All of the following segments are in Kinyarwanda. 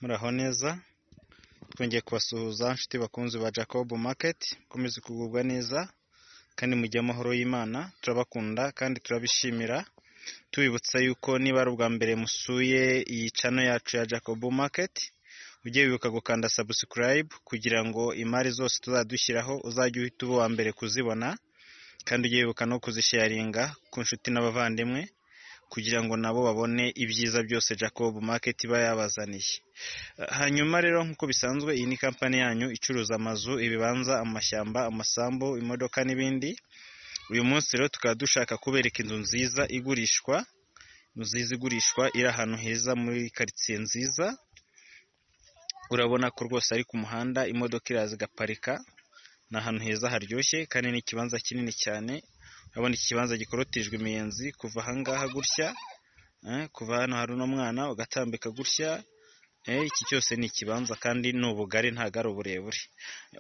muraho neza twongeye kubasuhuza inshuti bakunzi ba jacob market mukomeze kugubwa neza kandi mujye amahoro y'imana turabakunda kandi turabishimira tubibutsa yuko niba ari ubwa mbere musuye iyi cano yacu ya jacob market ujye wibuka gukanda subscribe kugira ngo imari zose tuzadushyiraho uzajye uhita uba uwa mbere kuzibona kandi ujye wibuka no kuzisharinga ku nshuti n'abavandimwe kugira ngo nabo babone ibyiza byose jacob market iba yabazaniye hanyuma rero nk'uko bisanzwe iyi ni kampani yanyu icuruza amazu ibibanza amashyamba amasambu imodoka n'ibindi uyu munsi rero tukaba dushaka kubereka inzu nziza igurishwa inzu nziza igurishwa iri ahantu heza muri karitsiye nziza urabona ko rwose ari ku muhanda imodoka iraza igaparika ni ahantu heza haryoshye kandi ni ikibanza kinini cyane urabona iki kibanza gikorotijwe imiyenzi kuva ahangaha gutya eh, kuva hano hari uno mwana ugatambika gutya eh, iki cyose ni ikibanza kandi ni ubugari ntabwo ari uburebure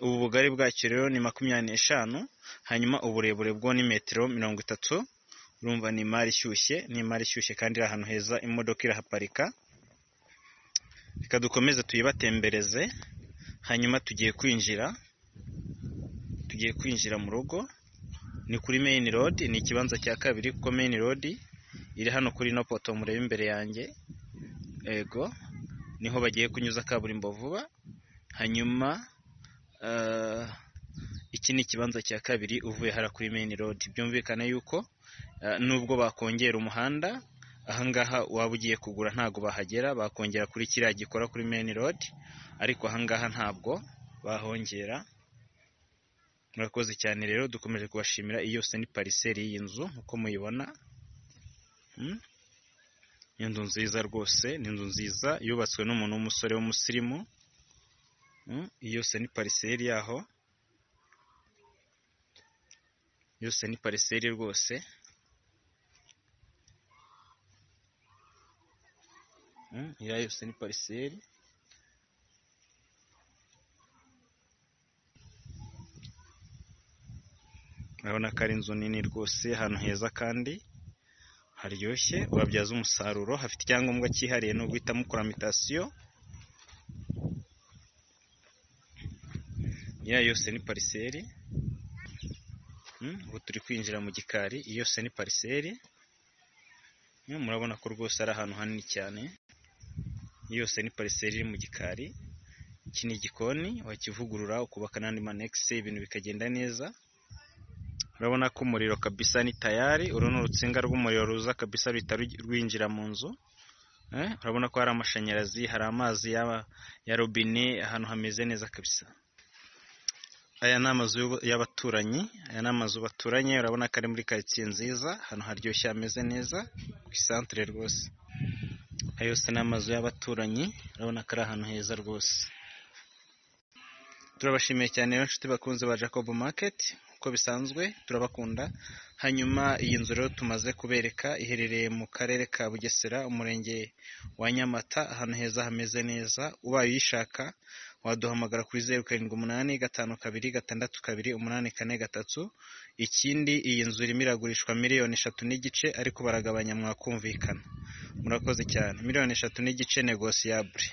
ubu bugari bwacyo rero ni makumyabiri n'eshanu hanyuma uburebure bwo ni metero mirongo itatu urumva ni imari ishyushye ni imari ishyushye kandi iri ahantu heza imodoka irahaparika reka dukomeze tuyibatembereze hanyuma tugiye kwinjira tugiye kwinjira mu rugo ni kuri main road ni ikibanza cya kabiri kuko main road iri hano kuri ino poto mureba imbere yanjye ego niho bagiye kunyuza kaburimbo vuba hanyuma eh, iki ni ikibanza cya kabiri uvuye hara kuri main road byumvikane yuko eh, nubwo bakongera umuhanda ahangaha waba ugiye kugura ntabwo bahagera bakongera kuri kiriya gikora kuri main road ariko ahangaha ntabwo bahongera murakoze cyane rero dukomeje kubashimira iyi yose ni pariseri y'inzu nk'uko muyibona Mm. Ni inzu nziza rwose ni inzu nziza yubatswe n'umuntu w'umusore w'umusirimu Mm, iyi yose ni pariseri yaho yose ni pariseri rwose Mm, iriya yose ni pariseri urabona ko ari inzu nini rwose ahantu heza kandi haryoshye wabyaza umusaruro hafite icyangombwa cyihariye ni uguhita mukora mitasiyo iya yose ni pariseri Mm, ubu turi kwinjira mu gikari iyi yose ni pariseri Mm, murabona ko rwose ari ahantu hanini cyane iyi yose ni pariseri iri mu gikari iki ni igikoni wakivugurura ukubaka n'andi manegisi ibintu bikagenda neza urabona ko umuriro kabisa ni tayari uru ni urutsinga rw'umuriro ruza kabisa ruhita rugi- rwinjira mu nzu Eh, urabona ko hari amashanyarazi hari amazi y'aba- ya robine ahantu hameze neza kabisa aya ni amazu y'ubu- y'abaturanyi aya ni amazu baturanye urabona ko ari muri karitsiye nziza ahantu haryoshye hameze neza ku isantere rwose aya yose ni amazu y'abaturanyi urabona ko ari ahantu heza rwose turabashimiye cyane rero inshuti bakunze ba Jacob Market uko bisanzwe turabakunda hanyuma iyi nzu rero tumaze kubereka iherereye mu karere ka Bugesera umurenge wa Nyamata ahantu heza hameze neza ubaye uyishaka waduhamagara kuri zeru karindwi umunani gatanu kabiri gatandatu kabiri umunani kane gatatu ikindi iyi nzu irimo iragurishwa miliyoni eshatu n'igice ariko baragabanya mwakumvikana murakoze cyane miliyoni eshatu n'igice negosiyabure